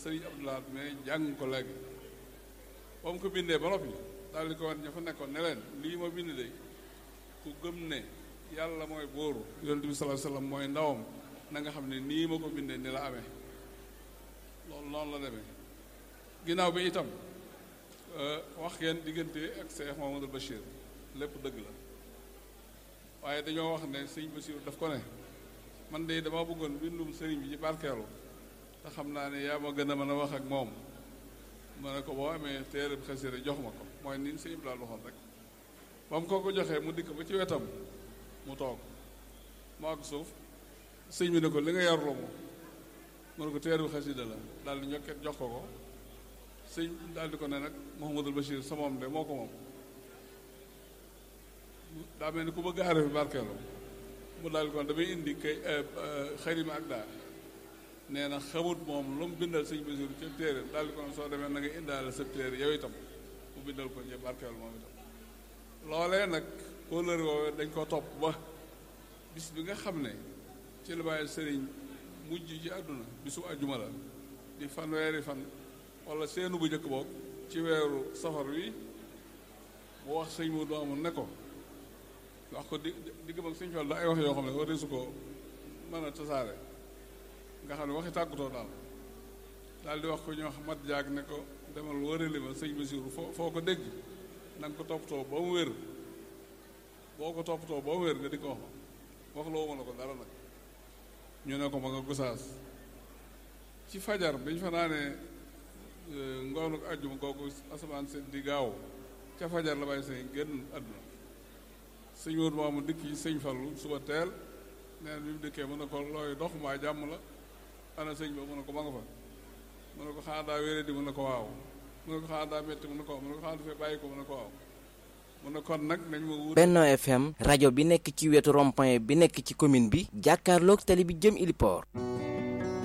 sëriñ Abdoulaye mais jàng ko léegi ba mu ko bindee ba noppi daal di ko wan ña fa nekkoon ne leen lii ma bind de ku gëm ne yàlla mooy bóoru yonent bi sallallahu alayhi wasallam mooy ndawam na nga xam ne nii ma ko bindee ni la amee loolu noonu la demee ginnaaw bi itam wax ngeen diggante ak Cheikh Mamadou Bachir lépp dëgg la waaye dañoo wax ne sëñ Bachir daf ko ne man de dama bëggoon bindum sëriñ bi ci barkeelu te xam naa ne yaa ma gën a mën a wax ak moom ma ne ko boo amee téere bi xasida jox ma ko mooy ni sëñ bi daal waxoon rek ba mu ko ko joxee mu dikk ba ci wetam mu toog mu ak suuf sëñ bi ne ko li nga yarloo mo mu ne ko téere bi xasida la daal di ñokket jox ko ko sëñ daal di ko ne nag Mouhamadul Bachir sa moom de moo ko moom daa mel ni ku bëgg aare fi barkeelu mu daal di ko damay indi kay xarima ak daa nee na xamut moom lu mu bindal sëñ Bachir ca téere daal di ko ne soo demee na nga indaale sa téere yow itam mu bindal ko ñe barkeelu moom itam loolee nag kóllëre woowee dañ ko topp ba bis bi nga xam ne ci la bàyyi sëriñ mujj ci àdduna bisu àjjuma la di fanweeri fan wala seenu bu njëkk boog ci weeru safar wi mu wax sëñ mu doomu ne ko wax ko di diggam ak sëñ Fall da ay wax yoo xam ne war su ko mën a tasaare nga xam ne waxi tàggutoo daal daal di wax ko ñoo xam mat jaag ne ko demal wërali ma sëñ Basiru foo foo ko dégg na nga ko toppatoo ba mu wér boo ko toppatoo ba mu wér nga di ko wax ma wax loo ma la ko dara nag ñu ne ko ma nga gusaas ci fajar biñ fa naanee ngoonu àjjuma kooku asamaan seen di gaaw ca fajar la bàyyi sëñ génn àdduna sëñ Moodu moomu dikk yi sëñ Fallu suba teel nee na bi mu dikkee mu ne ko looy dox mbaa jàmm la ana sëñ ba mu ne ko ma nga fa mu ne ko xanaa daa wéré di mu ne ko waaw mu ne ko xanaa daa métti mu ne ko waaw mu ne ko xanaa dafay bàyyi ko mu ne ko waaw mu ne kon nag nañ ma wut Benno FM rajo bi nekk ci wetu rond-point bi nekk ci commune bi jàkkaarloog tali bi jëm Iliport